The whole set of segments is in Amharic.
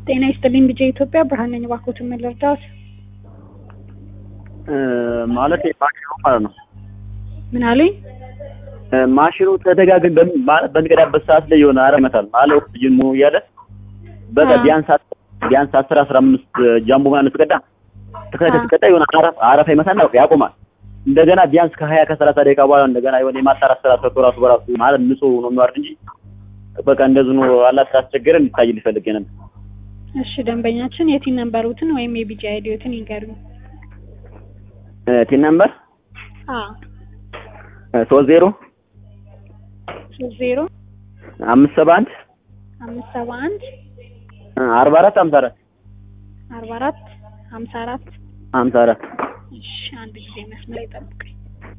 ጤና ይስጥልኝ ልጄ ኢትዮጵያ ብርሃን ነኝ። እባክዎትን ምን ልርዳዎት? ማለት ማሽኑ ማለት ነው። ምን አሉኝ? ማሽኑ ተደጋግም በሚ- ማለት በሚቀዳበት ሰዓት ላይ የሆነ አረ ይመታል ማለት ኦክሲጅን ሙ እያለ በቃ አዎ። ቢያንስ አስ- ቢያንስ አስር አስራ አምስት ጃምቦ ምናምን ስትቀዳ ተከታታይ አዎ። ስትቀዳ የሆነ አረፍ አረፋ ይመታና በቃ ያቆማል። እንደገና ቢያንስ ከሀያ ከሰላሳ ደቂቃ በኋላ እንደገና የሆነ የማጣራት ስራ ሰርቶ ራሱ በራሱ ማለት ንጹህ ነው የሚዋርድ እንጂ በቃ እንደዚህ ነው አላት ካስቸገረ እንዲታይ ሊፈልግ ነበር። እሺ ደንበኛችን የቲን ነንበሩትን ወይም የቢጂ አይዲዎትን ይንገሩኝ። ቲን ነምበር አዎ ሶስት ዜሮ ሶስት ዜሮ አምስት ሰባ አንድ አምስት ሰባ አንድ አርባ አራት ሀምሳ አራት አርባ አራት ሀምሳ አራት ሀምሳ አራት እሺ አንድ ጊዜ መስመር ይጠብቀኝ።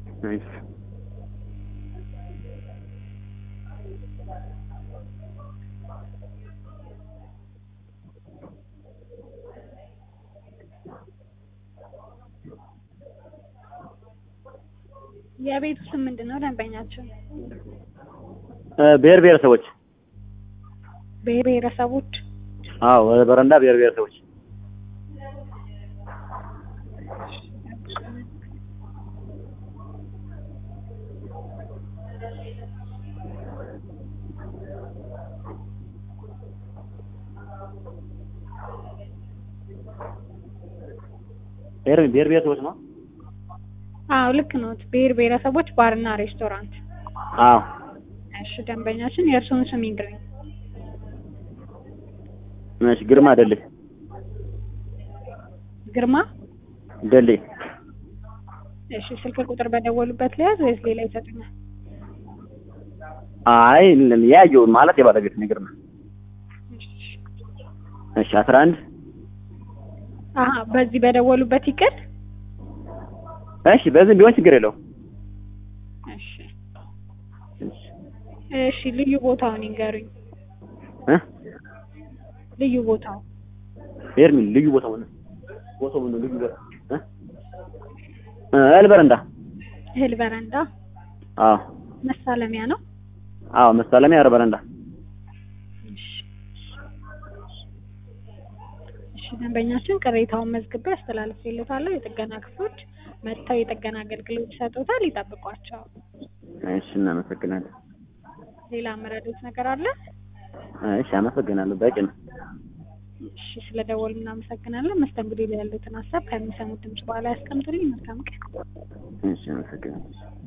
የቤቱ ስም ምንድን ነው? ደንበኛችን ብሔር ብሔረሰቦች ብሔር ብሔረሰቦች አዎ በረንዳ ብሔር ብሔረሰቦች ብሔር ብሔር ብሔረሰቦች ነው። አዎ ልክ ነው። ብሔር ብሔረሰቦች ባርና ሬስቶራንት። አዎ እሺ ደንበኛችን የእርስዎን ስም ይንገሩኝ። እሺ ግርማ ደሌ ግርማ ደሌ እሺ ስልክ ቁጥር በደወሉበት ሊያዝ ወይስ ሌላ ይሰጡኛል? አይ ያየውን ማለት የባለቤት ነው ግርማ እሺ እሺ አስራ አንድ አሀ በዚህ በደወሉበት ይቅር። እሺ በዚህም ቢሆን ችግር የለውም እሺ እሺ ልዩ ቦታውን ይንገሩኝ። እ ልዩ ቦታው ኤርሚን ልዩ ቦታው ነው ቦታው ነው ልዩ ቦታ እ እ እህል በረንዳ እህል በረንዳ አዎ መሳለሚያ ነው። አዎ መሳለሚያ ኧረ በረንዳ እሺ እሺ ደንበኛችን ቅሬታውን መዝግቤ አስተላልፌልዎታለሁ። የጥገና ክፍሎች መጥተው የጥገና አገልግሎት ይሰጡታል። ይጠብቋቸው። እሺ እናመሰግናለን ሌላ መረዶት ነገር አለ? እሺ አመሰግናለሁ በቂ ነው እሺ ስለደወሉ እናመሰግናለን። መስተንግዶ ላይ ያሉትን ሀሳብ ከሚሰሙት ድምጽ በኋላ ያስቀምጡልኝ። መልካም ቀን። እሺ አመሰግናለሁ